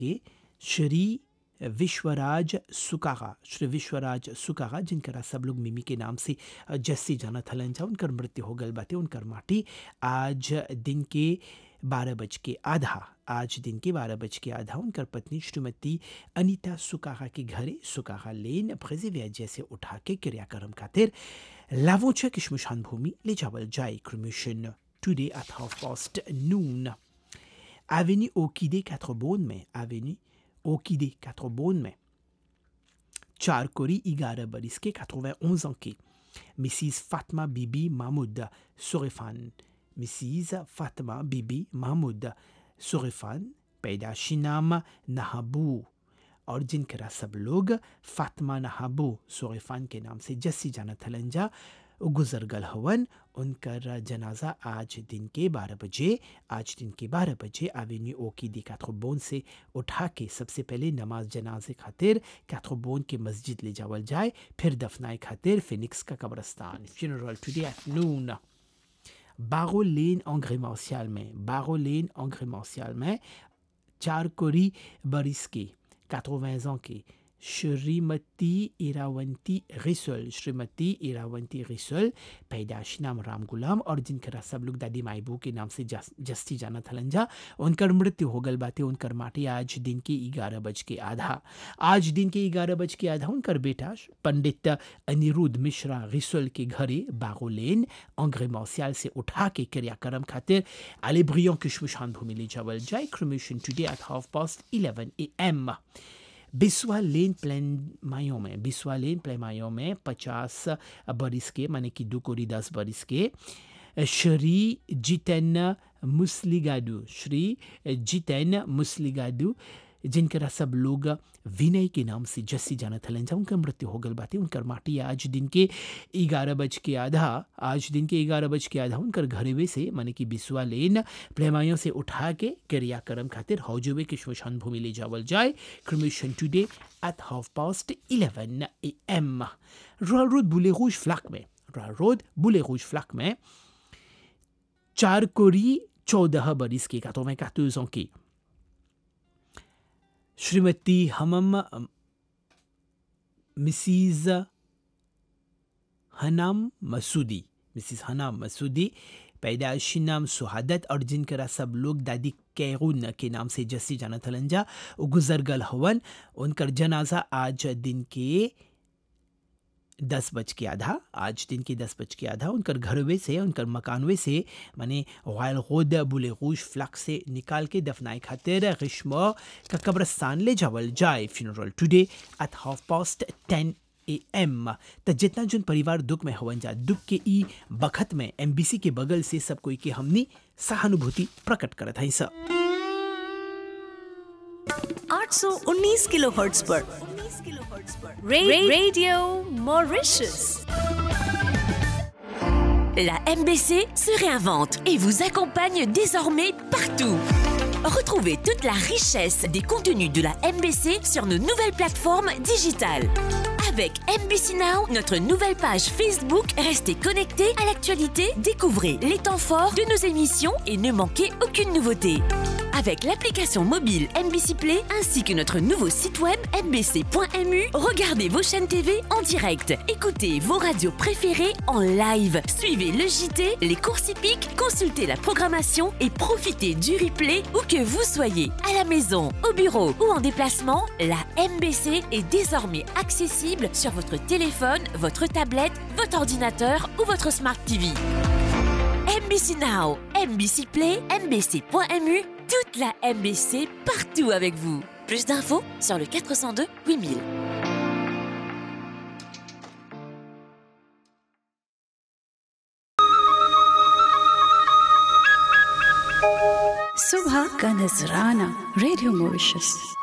के श्री विश्वराज सुकागा श्री विश्वराज सुकागा जिनकरा सब लोग मिमी के नाम से जस्सी जानत हलन जा उनकर मृत्यु हो गल बाटे उनकर माटी आज दिन के बारह बज के आधा आज दिन के बारह बज के आधा उनकर पत्नी श्रीमती अनीता सुकागा के घरे सुकागा लेन फ्रेजिविया जैसे उठा के क्रियाक्रम खातिर लावोचा की श्मशान भूमि ले जावल जाए cremation today at half past noon Avenue Okide Quatre-Beaunes में Avenue Okide Quatre-Beaunes में चार कोरी ग्यारह बरिस के 91 ans के मिसिस फातिमा बीबी महमूद सोरेफान मिसिस फातिमा बीबी महमूद सोरेफान पैदाशी नाम नहाबू और जिनकरा सब लोग फातिमा नहाबू सोरेफान के नाम से जस्सी जाना थलंजा गुजर गल हवन उनकर जनाजा आज दिन के बारह बजे आज दिन के बारह बजे एवेन्यू ओ की दी कैथ्रोबोन से उठा के सबसे पहले नमाज जनाजे खातिर कैथ्रोबोन के मस्जिद ले जावल जाए फिर दफनाए खातिर फिनिक्स का कब्रस्तान फ्यूनरल टुडे एट नून बागो लेन अंग्रेमासियाल में बागो लेन अंग्रेमासियाल में चार कोरी बरिस के 80 ans के श्रीमती इरावंती रिसल श्रीमती इरावंती रिसल पैदाश नाम राम गुलाम और जिनकरा सब लोग दादी माइबू के नाम से जस, जस्ती जाना थलन जा उनकर मृत्यु हो गल बातें उनकर माटी आज दिन के ग्यारह बज के आधा आज दिन के ग्यारह बज के आधा उनकर बेटा पंडित अनिरुद्ध मिश्रा रिसल के घरे बागोलेन अंग्रे मौसियाल से उठा के क्रियाक्रम खातिर अलेब्रियों की शमशान भूमि ले जावल जाए cremation today at half past eleven A M बिस्वा लेन प्लेन मायों में बिस्वा लेन प्लेन मायों में पचास बरिस के माने कि दो कोरी दस बरिस के श्री जितेन मुस्लिगाडू श्री जितेन मुस्लिगाडू जिनकरा सब लोग विनय के नाम से जस्सी जाना थलन जा उनका मृत्यु हो गल बातें उनकर माटी आज दिन के ग्यारह बज के आधा आज दिन के ग्यारह बज के आधा उनकर घरेवे से माने कि बिस्वा लेन प्रेमायों से उठा के क्रियाक्रम खातिर हौजुबे के श्मशान भूमि ले जावल जाए cremation today at half past eleven A M royal road बुले रूज फ्लैक में रॉयल रोड बुले रूज फ्लैक में चार कोरी चौदह बरिस के कातों में कातों की श्रीमती हमम मिसिज हनाम मसूदी मिसिस हनाम मसूदी पैदाइशी नाम सुहादत और जिनकरा सब लोग दादी कैरून के नाम से जस्सी जाना थलंजा गुजर गल हवन उनकर जनाजा आज दिन के दस बज के आधा आज दिन के दस बज के आधा उनकर घरवे से उनकर मकानवे से माने वायल खुद बुले रूज फ्लक से निकाल के दफनाए खातिर ग्रीष्म का कब्रस्तान ले जावल जाए funeral today at half past ten A M त जितना जन परिवार दुख में हवन जा दुख के ई बखत में एमबीसी के बगल से सब कोई के हमनी सहानुभूति प्रकट करत है सब 819 किलोहर्ट्ज पर रे, radio Mauritius La MBC se réinvente et vous accompagne désormais partout. Retrouvez toute la richesse des contenus de la MBC sur nos nouvelles plateformes digitales. Avec MBC Now, notre nouvelle page Facebook, restez connectés à l'actualité, découvrez les temps forts de nos émissions et ne manquez aucune nouveauté. Avec l'application mobile MBC Play ainsi que notre nouveau site web mbc.mu, regardez vos chaînes TV en direct, écoutez vos radios préférées en live, suivez le JT, les courses hippiques, consultez la programmation et profitez du replay où que vous soyez, à la maison, au bureau ou en déplacement, la MBC est désormais accessible sur votre téléphone, votre tablette, votre ordinateur ou votre Smart TV. MBC Now, MBC Play, MBC.mu, toute la MBC partout avec vous. Plus d'infos sur le 402 8000. सुबह का नजराना radio Mauritius